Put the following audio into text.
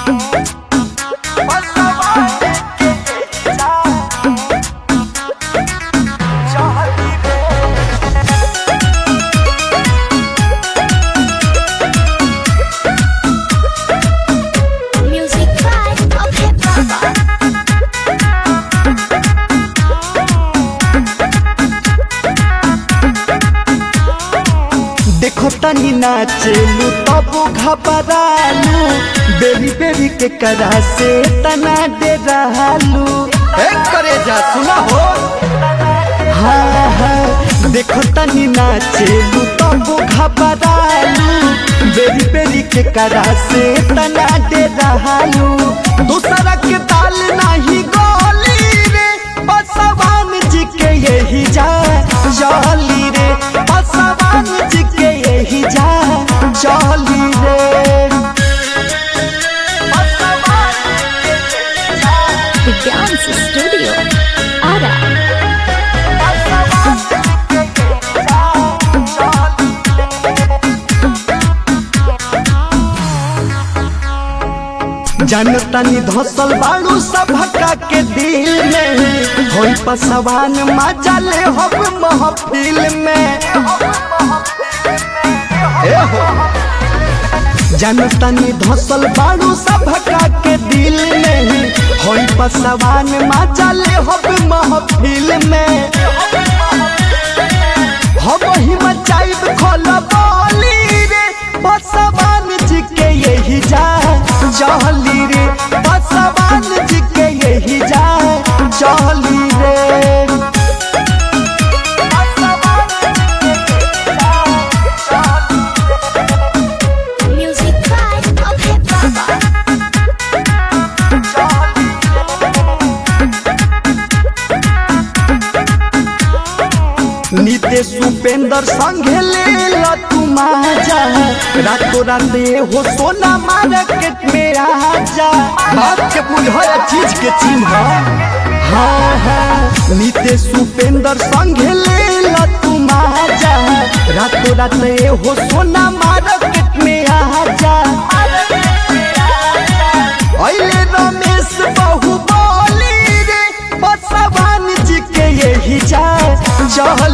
Music vibe of hip hop. देखो तनी नाचेलू तब घबरालू बेरी बेरी के करा से तना दे रहलू एक करे जा सुना हो हाँ हाँ देखो तनी नाचेलू तब घबरालू बेरी बेरी के करा से तना दे रहलू दूसरा के ताल नहीं गोली रे बसवान जी के यही जा जाली रे बसवान जी के यही जा जाली रे The Dance Studio. Ara. जनतनी धसल बाड़ू सभका के दिल में होई पसवान मजा ले हो महफिल में ए हो जनतनी धसल बाड़ू सभका के दिल में होई पसवान मजा ले हो महफिल में हम ही मचाइब खोल बोली रे बसवान जी के यही जा चली रे बसवान जी के यही जा चली रे Music vibe of hip hop. Nitesh Upendra संगे ले लो तू माजा रातों रात हो सोना मार्केट में आजा बात के बुझल चीज के चिन्ह हाँ हाँ नितेश उपेंद्र संगे ले लो तू माजा रातों रात हो सोना मार्केट में आजा अइले रमेश बहु बोली रे बसवान जी के यही जा चल